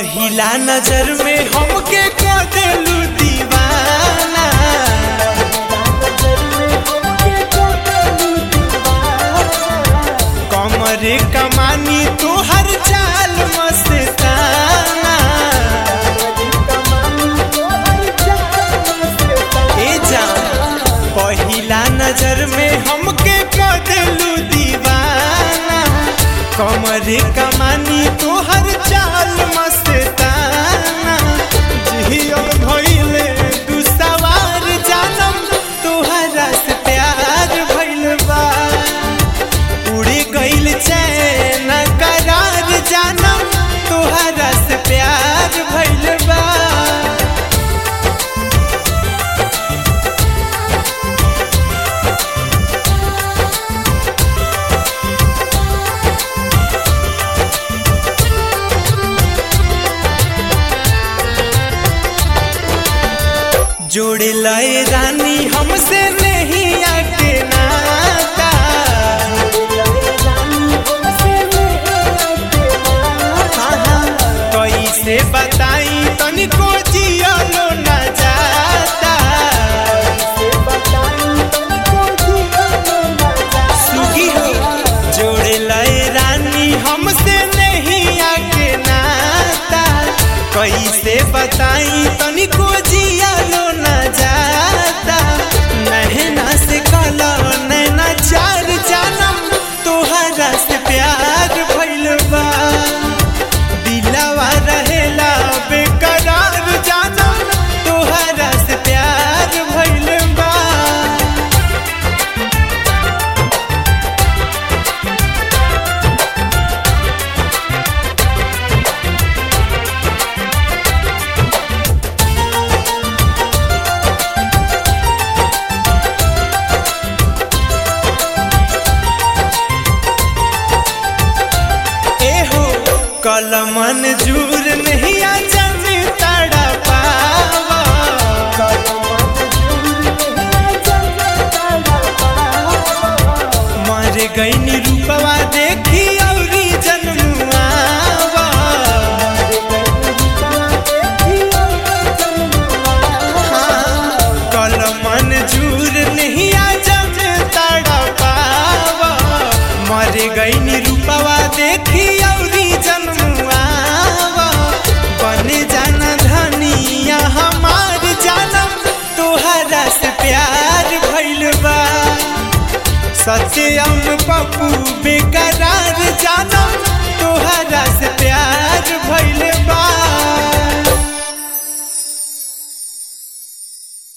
पहिला नजर में हमके को देलू दीवाना कमरे कमानी तोहर चाल मस्ताना ए जान पहिला नजर में हमके को देलू दीवाना कमरे कमानी तोहर चाल मस्ताना जियो भइले तू सवार जानम तोहरा से प्यार भइल बा उड़ी गइल चैन करार जानम तोहरा से प्यार भइल बा जोड़े लाए रानी हमसे नहीं आके नाता हाँ, हाँ, कैसे बताई तनिको जियलो न जाता सुगी हो जोड़े लाए रानी हमसे नहीं आके नाता कैसे बताई तनिको जियलो न जाता नहना से कलो नैना चार जानम तोहरा से प्यार भइल बा दिलवा रहेला बेकरार जानम तोहरा से प्यार भइल बा एहो कलमन जूर नहीं आ जन तड़ा पावा मर गई रूपवा देखी औरी जन्मुआवा हाँ, कलमन जूर नहीं आ जन तड़ा पावा मर गई रूपवा देखी औरी जन्मुआवा बन जाना धनिया हमार जानम तोहरा से प्यार भइल बा सत्यम पप्पू बेकरार जानम तोहरा से प्यार भइल बा